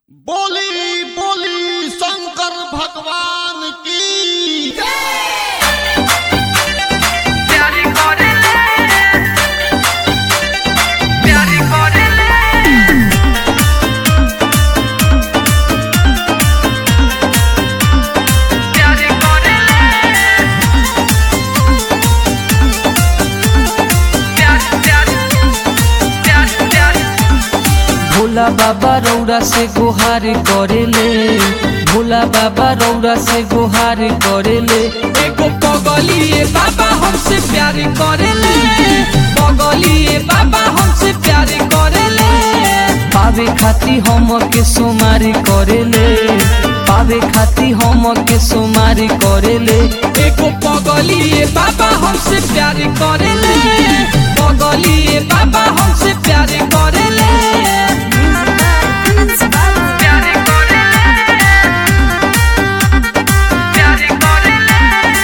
बोली बोली शंकर भगवान की प्यारी करेले प्यारी करेले प्यारी करेले प्यारी प्यारी प्यारी प्यारी भोला बाबा रौरा से गुहार करेले भोला बाबा रौरा से गुहार करेले एगो पगलिए बाबा हमसे प्यार करेले पगलिए बाबा हमसे प्यार करेले पावे खाती हम के सुमारी करेले पावे खाती हम के सुमारी करेले एगो पगलिए बाबा हमसे प्यार करेले पगलिए बाबा हमसे प्यार करेले प्यारी करेले प्यारी करेले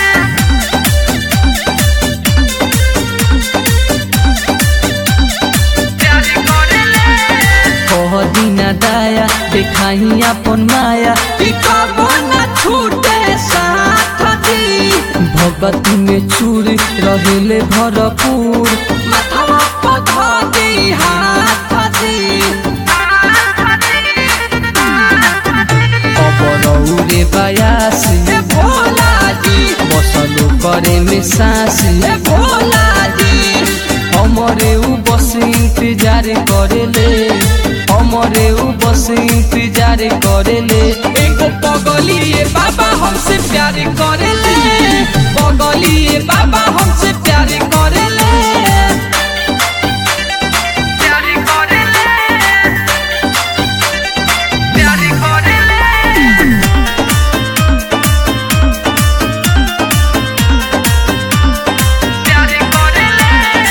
प्यारी करेले कह दीना दाया देखाही अपन माया पिकबो न छूटे साथ दी भगती में चूर रहेले भरपूर माथवा पधा दी हाथ दी अबरौरे बयासी भोला जी बसलो करे में सांसी भोला जी हमरे उ बस इंतजार करेले हमरे उ बस इंतजार करेले एगो पगलिए बाबा हमसे प्यार करेले पगलिए बाबा हमसे प्यार करेले प्यारी करेले प्यारी करेले प्यारी करेले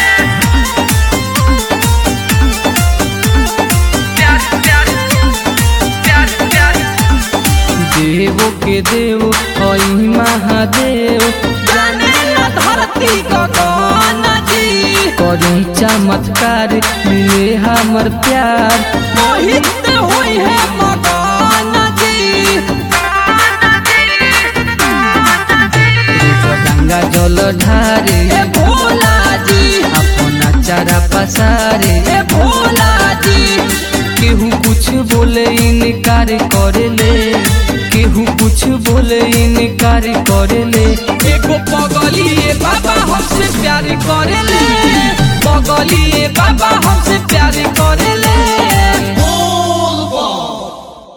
प्यारी प्यारी प्यारी प्यारी देवो के देव हई महादेव जाने न धरती गगन जी करी चमत्कार मिले हमर प्यार मोहित होई है मगन जी गंगा जल ढारे ए भोला जी अपना चारा पसारे ए भोला जी केहू कुछ बोले इनकार करेले केहू कुछ बोले इनकार करेले एगो पगलिए बाबा हमसे प्यार करेले पगलिए बाबा हमसे प्यार करेले